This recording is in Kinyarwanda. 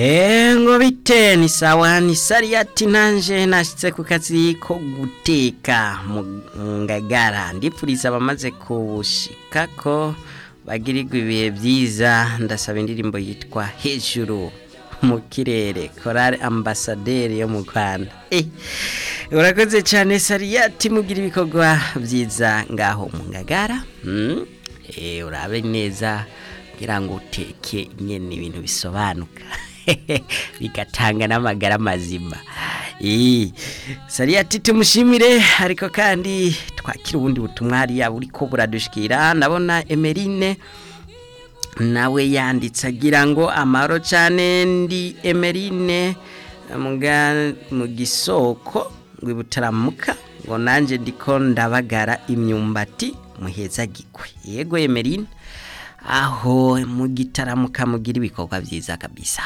ngo bite ni sawa ni sariyati nanjye nashyitse ku kazi ko guteka mu ngagara ndipfuriza abamaze kuwushika ko bagirirwa ibihe byiza ndasaba indirimbo yitwa hejuru mu kirere korari ambasaderi yo mu rwanda urakoze cyane sariyati mugira ibikorwa byiza ngaho mu ngagara urabe neza kugira ngo uteke nyine ibintu bisobanuka bigatanga n'amagara mazima sariyati tumushimire ariko kandi twakira ubundi butumwa hariya buri ko buradushikira ndabona emerine nawe yanditse agira ngo amahoro cyane ndi emerine mu gisoko ngo ibutaramuka ngo nanjye ndiko ndabagara imyumbati muheza gikwe yego emerine aho mu gitaramuka mugira ibikorwa byiza kabisa